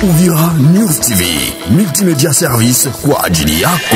Uvira News TV, multimedia service kwa ajili yako.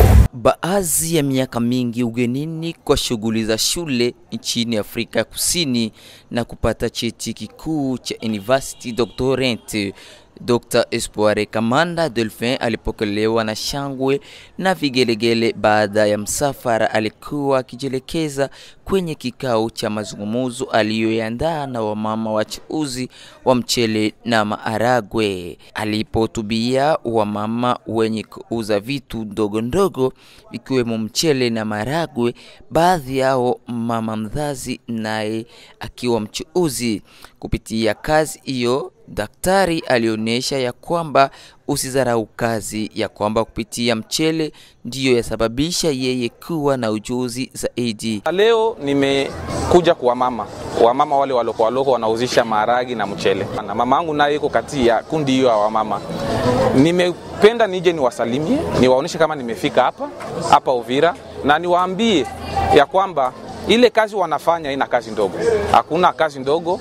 Baadhi ya miaka mingi ugenini kwa shughuli za shule nchini Afrika ya Kusini na kupata cheti kikuu cha University Doctorate. Dr. Espoire Kamanda Delphin alipokelewa na shangwe na vigelegele baada ya msafara alikuwa akijielekeza kwenye kikao cha mazungumzo aliyoandaa na wamama wachuuzi wa mchele na maharagwe. Alipohutubia wamama wenye kuuza vitu ndogo ndogo ikiwemo mchele na maharagwe, baadhi yao mama mzazi naye akiwa mchuuzi. Kupitia kazi hiyo daktari alionyesha ya kwamba usidharau kazi, ya kwamba kupitia mchele ndiyo yasababisha yeye kuwa na ujuzi zaidi. Leo nimekuja kwa mama wamama wale waloko waloko wanauzisha maharagi na mchele, na mama yangu naye iko kati ya kundi hiyo ya wamama. Nimependa nije niwasalimie, niwaonyeshe kama nimefika hapa hapa Uvira, na niwaambie ya kwamba ile kazi wanafanya ina kazi ndogo, hakuna kazi ndogo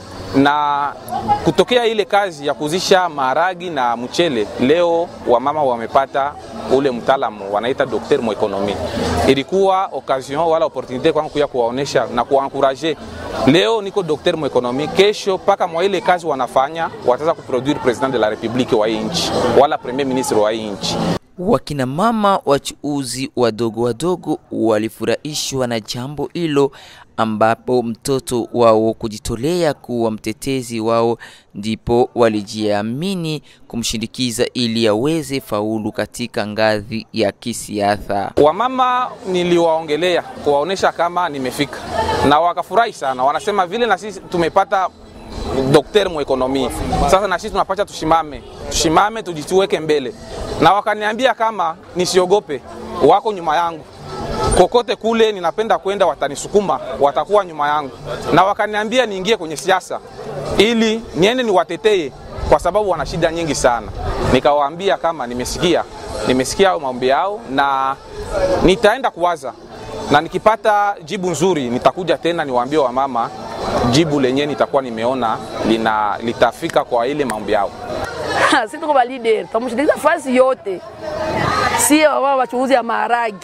na kutokea ile kazi ya kuzisha maharagi na mchele, leo wamama wamepata ule mtaalamu wanaita dokter mwekonomi. Ilikuwa occasion wala opportunite kwangu kuya kuwaonesha na kuwankuraje. Leo niko dokter mwekonomi, kesho mpaka mwa ile kazi wanafanya wataweza kuproduire president de la republique wa hii nchi wala premier ministre wa hii nchi. Wakina mama wachuuzi wadogo wadogo walifurahishwa na jambo hilo, ambapo mtoto wao kujitolea kuwa mtetezi wao, ndipo walijiamini kumshindikiza ili aweze faulu katika ngazi ya kisiasa. Wamama niliwaongelea kuwaonesha kama nimefika, na wakafurahi sana, wanasema vile na sisi tumepata dokter mwekonomi, sasa na sisi tunapasha tushimame, tushimame, tujituweke mbele na wakaniambia kama nisiogope, wako nyuma yangu kokote kule ninapenda kwenda, watanisukuma, watakuwa nyuma yangu, na wakaniambia niingie kwenye siasa ili niende niwatetee, kwa sababu wana shida nyingi sana. Nikawaambia kama nimesikia, nimesikia maombi yao na nitaenda kuwaza, na nikipata jibu nzuri nitakuja tena niwaambie wamama jibu lenyewe nitakuwa nimeona lina, litafika kwa ile maombi yao. si tuko ba leader, tutamshirikisha fasi yote, si wao wachuuzi ya maharagi,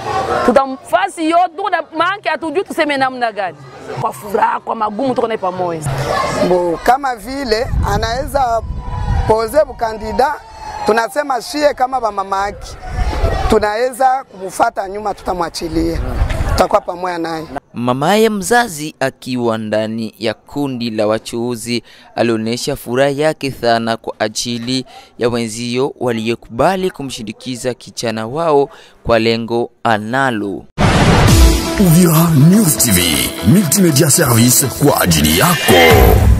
tutamfasi yote, tuko na manke, hatujui tuseme namna gani, kwa furaha, kwa magumu, tuko naye pamoja. Bo, kama vile anaweza poze bukandida, tunasema shie kama bamamaki, tunaweza kumfuata nyuma, tutamwachilia, tutakuwa pamoja naye. Mamaye mzazi akiwa ndani ya kundi la wachuuzi alionyesha furaha yake sana kwa ajili ya wenzio waliokubali kumshindikiza kijana wao kwa lengo analo. Uvira News TV, multimedia service kwa ajili yako.